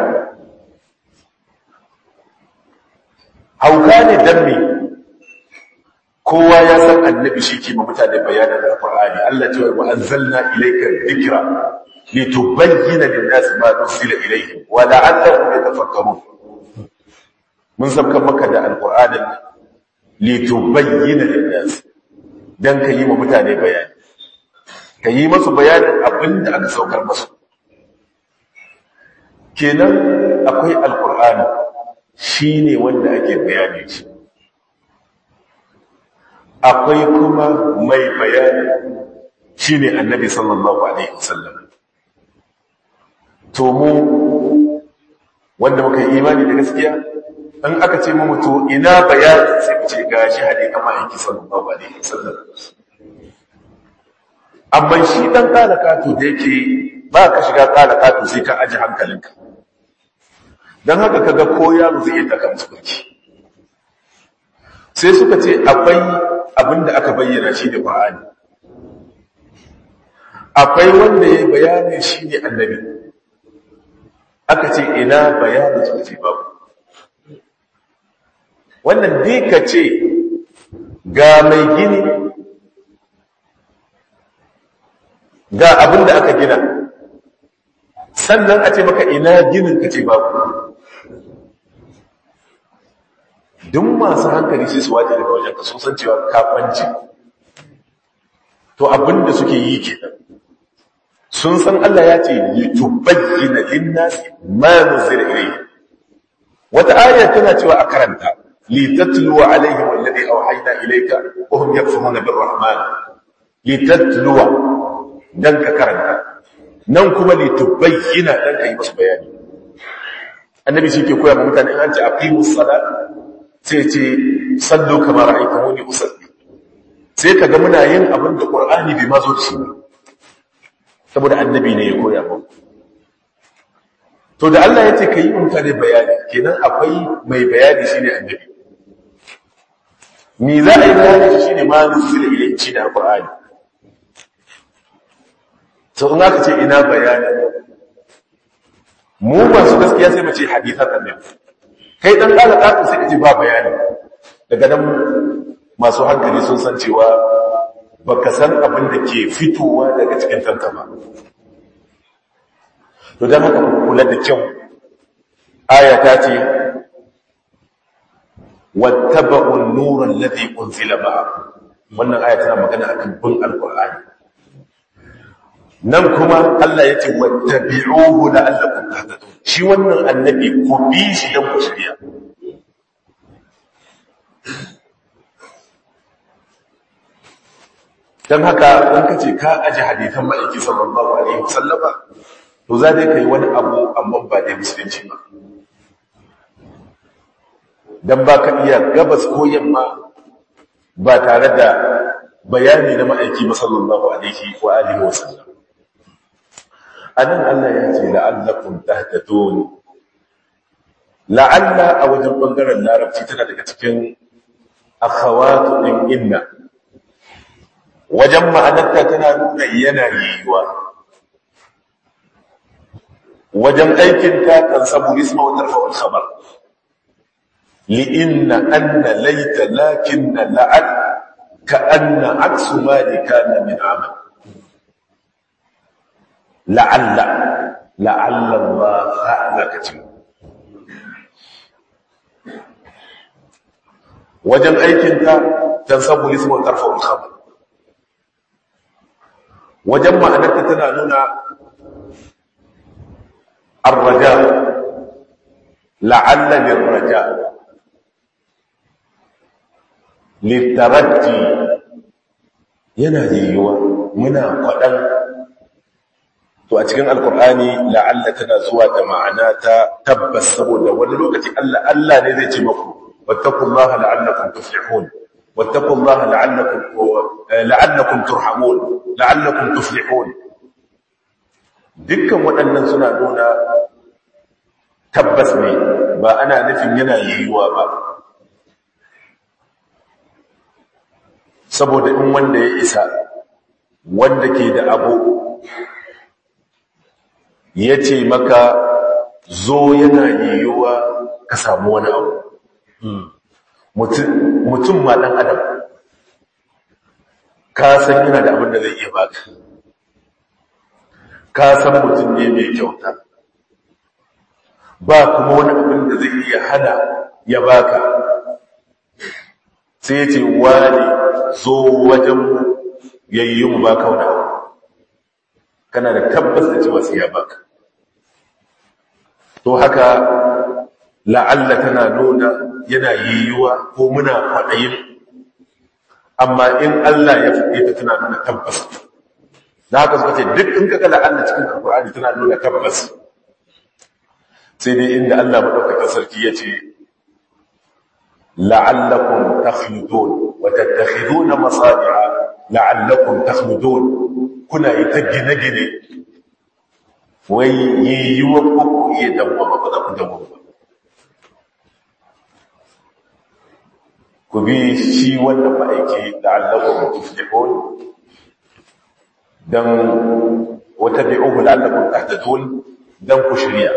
hauka ne dan me kowa ya san annabi shi ke ma mutane bayanin alqur'ani Allah ce wa anzalna ilayka dhikra litubayyana lin-nasi ma nuzila ilayhim wa la'allahum yatafakkarun mun sabkan maka da alqur'anin litubayyana lin-nasi dan ka yi ma mutane bayani ka yi masu bayanin abinda aka saukar masu kenan akwai alqur'ani shine wanda ake bayani shi akwai kuma mai bayani shi ne annabi sallallahu alaihi wasallam to mu wanda muka yi imani da gaskiya in aka ce mu mutu ina bayani sai mu ce gashi hade kama aiki sallallahu alaihi wasallam amma shi dan kala kato da yake ba ka shiga kala kato sai ka aji hankalinka dan haka kaga ko yaro zai yi taka musu sai suka ce akwai abinda aka bayyana shi da Qur'ani akwai wanda ya bayani shi ne annabi aka ce ina bayani suka ce babu wannan dika ce ga mai gini ga abinda aka gina sannan a ce maka ina ginin ka ce babu duk masu hankali sai su waje daga wajen ka sun san cewa kafanci to abinda suke yi kenan sun san Allah ya ce litubayyana lin-nasi ma nuzila ilayhi wata aya tana cewa a karanta litatlu alaihim alladhi awhayna ilayka wa hum yakfuruna birrahman litatlu dan ka karanta nan kuma litubayyana dan kai musu bayani annabi shi ke koya ma mutane an ce aqimus salat sai ce sallu kamar ra'aytumuni usalli sai kaga muna yin abin da qur'ani bai mazo da shi saboda annabi ne ya koya mu to da Allah ya ce kai mutane bayani kenan akwai mai bayani shine annabi ni za a yi bayani shi shine ma nuzila ilayhi shi da qur'ani to in aka ce ina bayani mu masu gaskiya sai mu ce hadithan annabi kai dan kala kafu sai kaji ba bayani daga nan masu hankali sun san cewa baka san abin da ke fitowa daga cikin tanka ba to dan haka ku kula da kyau aya ta ce wattaba'u an-nura alladhi unzila ma'a wannan aya tana magana akan bin alqur'ani nan kuma Allah yace wattabi'uhu la'allakum tahtadun shi wannan annabi ku bi shi dan ku shirya dan haka in kace ka aje hadisan ma'aiki sallallahu alaihi wasallama to za dai kai wani abu amma ba da musulunci ba dan baka iya gabas ko yamma ba tare da bayani na ma'aiki sallallahu alaihi wa alihi wasallam anan Allah ya ce la'allakum tahtadun la'alla a wajen bangaren larabci tana daga cikin akhawatu din inna wajen ma'anarta tana nuna yana yiwuwa wajen aikinta kan sabu isma wa tarfa khabar li'inna anna laita lakinna la'al ka'anna aksu ma kana min amal la'alla la'alla Allah ha'lakatin wajen aikinta tan sabu isma wa tarfa khabar wajen ma'anarta tana nuna arraja la'alla lirraja littaraji yana yiwuwa muna kwaɗan to a cikin alkur'ani la'alla tana zuwa da ma'ana ta tabbas saboda wani lokaci Allah Allah ne zai ce maku wattaqullaha la'allakum tuflihun wattaqullaha la'allakum la'allakum turhamun la'allakum tuflihun dukkan waɗannan suna nuna tabbas ne ba ana nufin yana yiwuwa ba saboda in wanda ya isa wanda ke da abu ya ce maka zo yana yiwuwa ka samu wani abu mutum ma ɗan adam ka san yana da abin da zai iya baka ka san mutum ne mai kyauta ba kuma wani abin da zai iya hana ya baka sai ce wani zo wajen yayi mu baka wani abu kana da tabbas da cewa sai ya baka to haka la'alla tana nuna yana yiwuwa ko muna kwaɗayin amma in Allah ya faɗe ta tana nuna tabbas da haka suka ce duk in kaga la'alla cikin alkur'ani tana nuna tabbas sai dai inda Allah madaukakin sarki ya ce la'allakum takhludun wa tattakhiduna masadi'a la'allakum takhludun kuna yi ta gine-gine wai yiwuwa ko ku iya dawwama ba za ku dawwama ku bi shi wannan ma'aiki la'allakum tuflihun dan wata bi'uhu la'allakum tahtadun dan ku shirya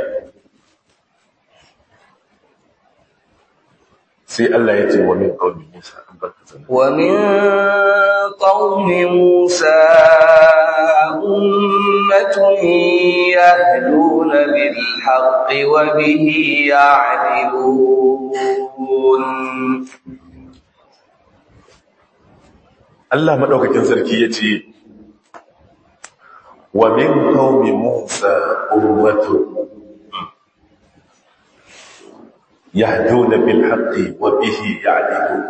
sai Allah ya ce wa min qaumi Musa an barka sanin wa min qaumi Musa ummatun yahduna bil haqqi wa bihi ya'dilun Allah madaukakin sarki yace wa min qaumi Musa ummatun yahduna bil haqqi wa bihi ya'dilun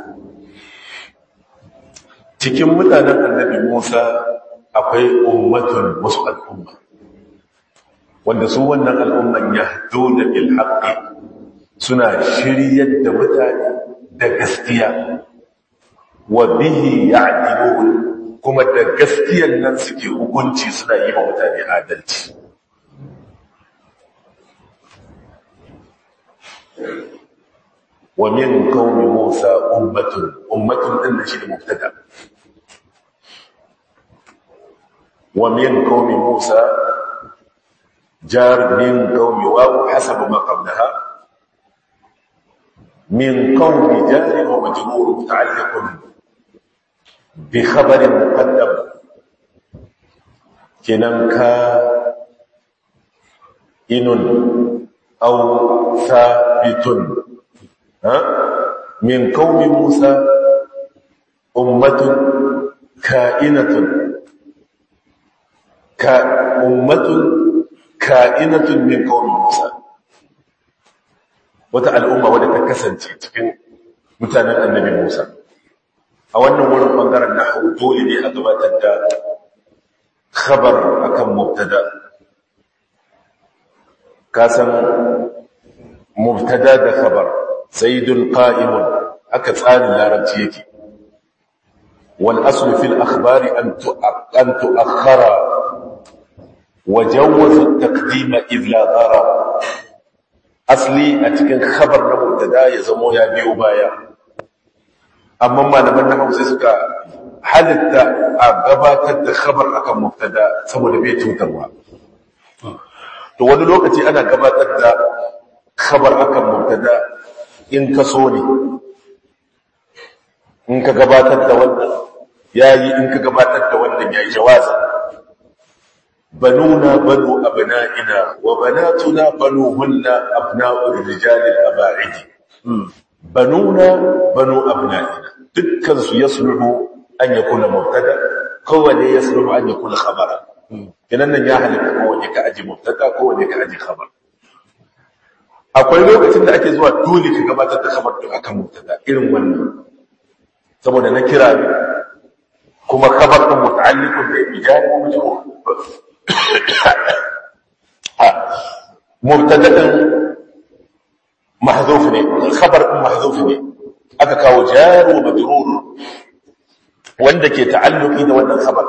cikin mutanen annabi Musa akwai ummatun wasu al'umma wanda su wannan al'umman yahduna bil haqqi suna shiryar da mutane da gaskiya wa bihi ya'dilun kuma da gaskiyan nan suke hukunci suna yi wa mutane adalci wa min qaumi Musa ummatun ummatun din da shi da mubtada wa min qaumi Musa jar min qaumi wa hasab ma qablaha min qaumi jar wa majrur muta'alliq bi khabar muqaddam kinan ka inun aw thabitun min qaumi Musa ummatun ka'inatun ka ummatun ka'inatun min qaumi Musa wata al'umma wadda ta kasance cikin mutanen annabi Musa a wannan wurin bangaren nahwu dole ne a gabatar da khabar akan mubtada kasan mubtada da khabar zaidun qa'imun haka tsarin larabci yake wal aslu fil akhbari an an tu'akhkhara wa jawwaza at-taqdima idh la dara asli a cikin khabar na mubtada ya zamo ya biyo baya amma malaman nahwu sai suka halitta a gabatar da khabar akan mubtada saboda bai cutarwa to wani lokaci ana gabatar da khabar akan mubtada in ka so ne in ka gabatar da wannan yayi in ka gabatar da wannan yayi jawazi banuna banu abna'ina wa banatuna banuhunna abna'ur rijal al-aba'id banuna banu abna'ina dukkan su yasluhu an yakuna mubtada kowane yasluhu an yakuna khabara kinan nan ya halitta kowane ka aji mubtada kowane ka aji khabar akwai lokacin da ake zuwa dole ka gabatar da khabar din akan mubtada irin wannan saboda na kira kuma khabar din muta'alliqun bi ijari wa majrur mubtada din mahdhuf ne khabar din mahdhuf ne aka kawo jar wa majrur wanda ke ta'alluqi da wannan khabar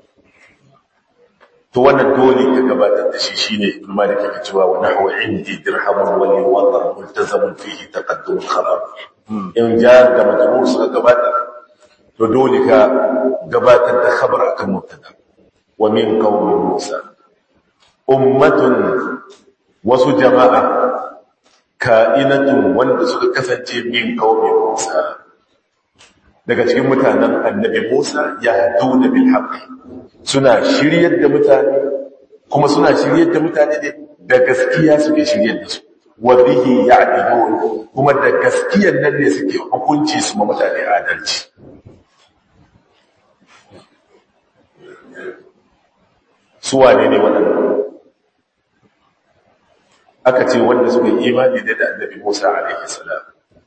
to wannan dole ka gabatar da shi shine ibn malik yake cewa wa nahwa indi dirhamun wa li wadar multazamun fihi taqaddum khabar in jar da majrur suka gabatar to dole ka gabatar da khabar akan mubtada wa min qaumi musa ummatun wasu jama'a ka'inatun wanda suka kasance min qaumi musa daga cikin mutanen annabi musa ya duna bil haqqi suna shiryar da mutane kuma suna shiryar da mutane ne da gaskiya suke shiryar da su wa bihi ya'dilun kuma da gaskiyar nan ne suke hukunci su ma mutane adalci su wane ne waɗannan aka ce wanda suka yi imani da annabi Musa alaihi salam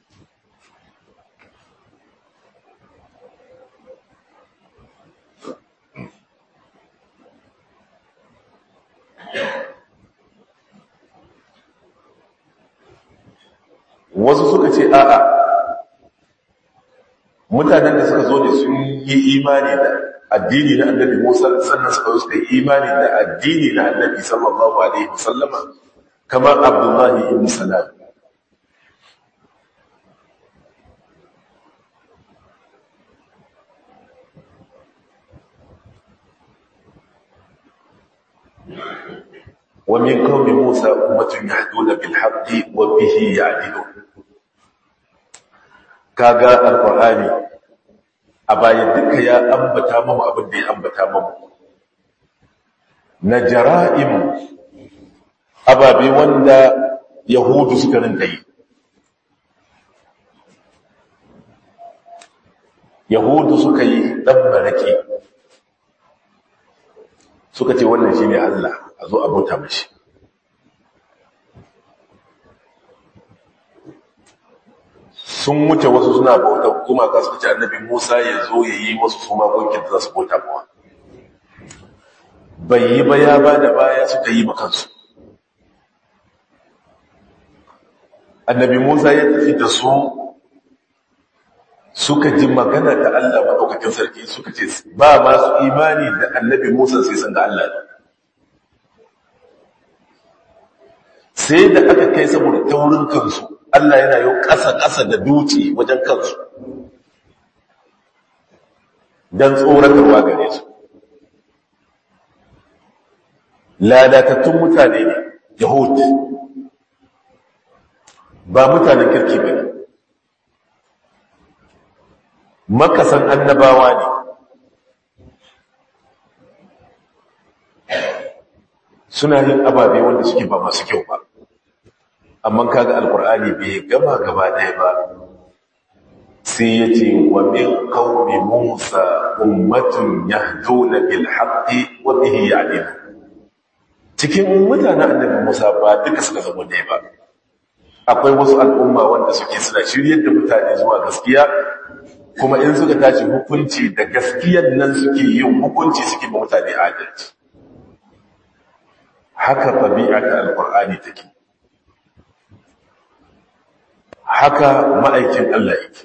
wasu suka ce a'a mutanen da suka zo ne sun yi imani da addini na annabi Musa sannan suka suka yi imani da addini na annabi sallallahu alaihi wasallama kamar Abdullahi ibn Salam ومن قوم موسى أمة يهدون بالحق وبه يعدلون kaga alqur'ani a bayan duka ya ambata mamu abin da ya ambata mamu na jara'im ababe wanda yahudu suka rinka yi yahudu suka yi dan barake suka ce wannan shine Allah a zo abota mashi sun wuce wasu suna bauta kuma ka suka ce annabi Musa ya zo ya yi wasu su magunkin da za su bauta mawa bai yi ba ya ba da baya suka yi makansu annabi Musa ya tafi da su suka ji magana da Allah maɗaukakin sarki suka ce ba masu imani da annabi Musa sai san da Allah sai da aka kai saboda taurin kansu Allah yana yau ƙasa-ƙasa da duci wajen kansu don tsoratarwa gare su lalatattun mutane ne yahud ba mutanen kirki ba ne makasan annabawa ne suna yin ababe wanda suke ba masu kyau ba amma kaga alkur'ani bai gama gaba ɗaya ba sai ya ce wa min qaumi Musa ummatun yahduna bil haqqi wa bihi ya'dilun cikin mutanen annabi Musa ba duka suka zama dai ba akwai wasu al'umma wanda suke suna shiryar da mutane zuwa gaskiya kuma in suka tashi hukunci da gaskiyar nan suke yin hukunci suke ba mutane adalci haka tabi'a ta alqur'ani take haka ma'aikin Allah yake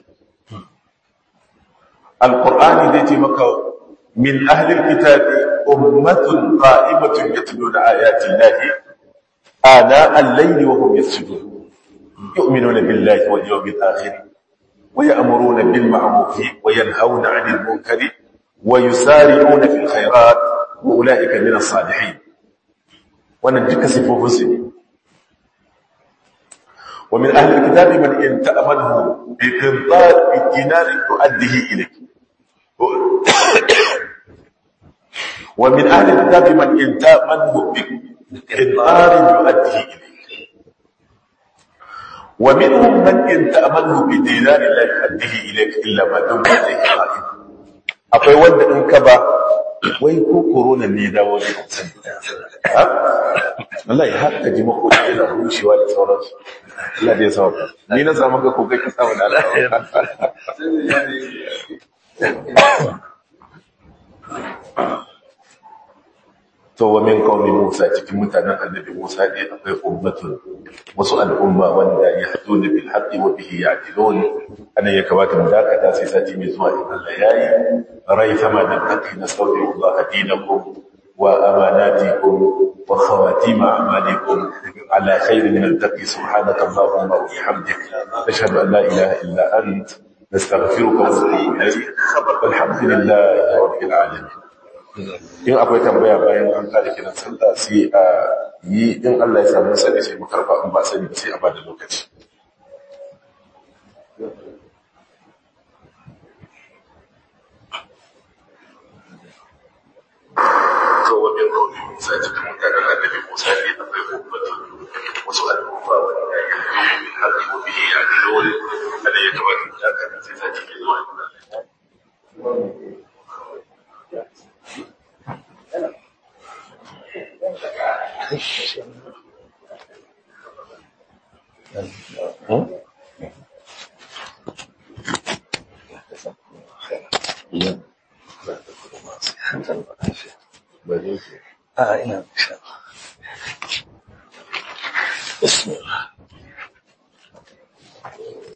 alqur'ani zai ce maka min ahli alkitabi ummatun qa'imatun yatluna ayati llahi ana al-layli wa hum yasjudun yu'minuna billahi wal yawmil akhir wa ya'muruna bil ma'ruf wa yanhauna 'anil munkari wa yusari'una fil khairat wa ulaika min as-salihin wannan duka sifofin su ne ومن أهل الكتاب من إن تأمنه بقنطار بالدينار تؤديه إليك ومن أهل الكتاب من إن تأمنه بقنطار يؤديه إليك ومنهم من إن تأمنه بدينار لا يؤديه إليك إلا ما دمت عليه قائما akwai wanda in ka ba wai ko corona ne da wani wallahi har ka ji mako yana rushewa da sauransu Allah da ya sauka ni na samu ka kokai ka samu da Allah to wa min qaumi Musa cikin mutanen annabi Musa ne akwai ummatun wasu al'umma wanda ya hadu da bil haqqi wa bihi ya'dilun ana ya kamata mu dakata sai sati mai zuwa in Allah yayi rai sama da haqqi na sauki Allah dinakum wa amanatikum wa khawatim a'malikum ala khairin min al-taqi subhanaka allahumma wa bihamdik ashhadu an la ilaha illa ant nastaghfiruka wa natubu ilayk walhamdulillahi rabbil alamin in akwai tambaya bayan an kare kiran sallah sai a yi in Allah ya samu sani sai mu karba in ba sani ba sai a bada lokaci to wajen kawai musa cikin mutanen annabi musa ne akwai ummatu wasu al'umma wanda ya yi min haƙi wa bihi ya ji dole kada ya kamata ya kada sai ta cikin zuwa آه نعم إن شاء الله بسم الله